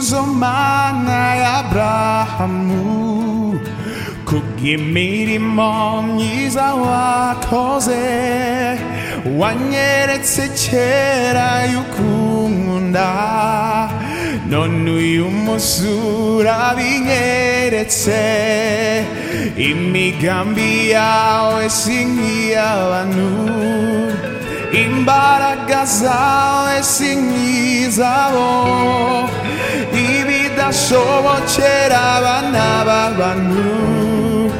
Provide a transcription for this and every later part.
구속만나 아브라함무 국기 미리 먼 이사와 거세 완예레체체라 유쿠문다 넌 우유무수라비예레체 이미 감비아오에 싱이아와누 Imbaragazao e sinizao I vida sovo čerava na babanu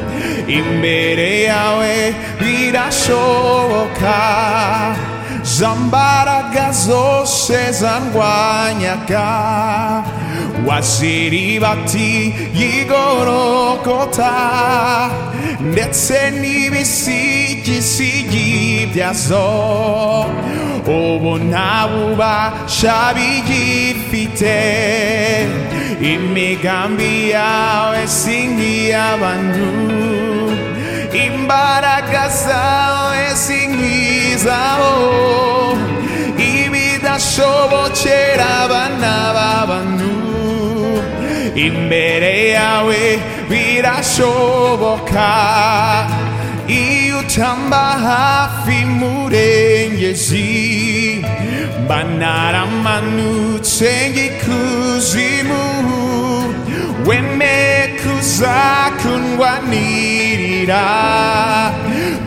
I mereao e vida sovo ka Zambaragazo se zanguanyaka Wasiribati yigorokota Ndetse n'ibisigi sigibyazo Ubu nta bubasha bigifite Imigambi yawe si nk'iy'abantu Imbaraga zawe si nk'izabo Ibidashobokera abana b'abantu imbere yawe birashoboka iyo utamba hafi murengezi banaramanutse ngikuzimu wemeye kuza kundwanirira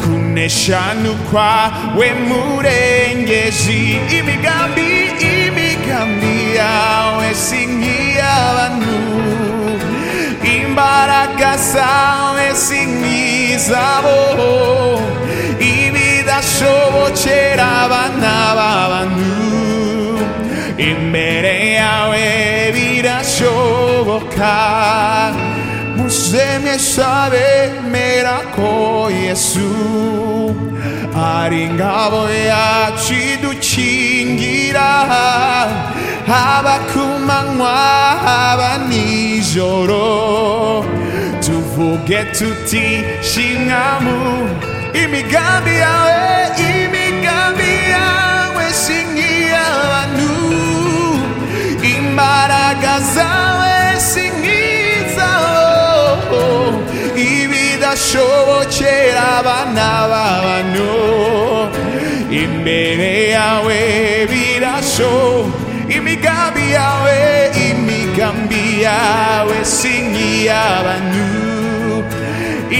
kuneshanukwa we murengezi imigambi imigambi yawe sink'iy'abantu imbaraga zawe sink'izabo ibidashobokera abana b'abantu imbere yawe birashoboka Museme sabe merako Yesu ari ngabo yacu idukingira haba ku manywa haba nijoro tuvuge tuti shimwamu imigambi yawe imigambi yawe singira abantu imbaraga zawe singizaho ibidashobokera abana b'abantu imbere yawe birasho imigambi yawe imigambi yawe sink'iy'abantu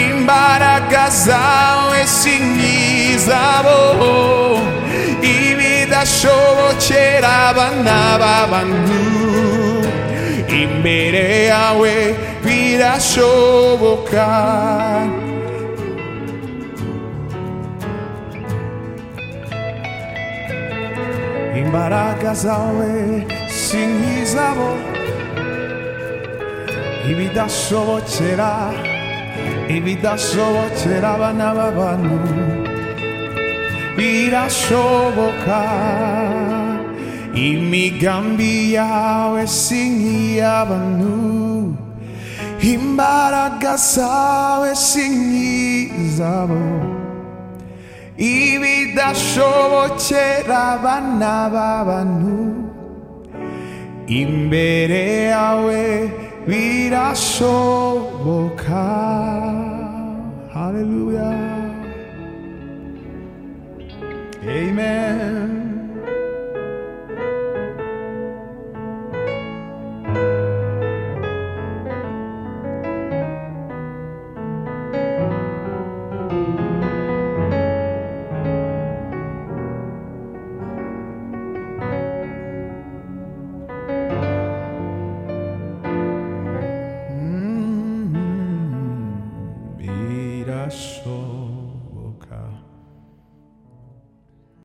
imbaraga zawe sink'izabo ibidashobokera abana b'abantu imbere yawe birashoboka imbaraga zawe sinizabo ibidashobokera ibidashobokera abana b'abantu birashoboka imigambi yawe sink'iy'abantu imbaraga zawe sink'izabo ibidashobokera abana b'abantu imbere yawe birashoboka haleluya amen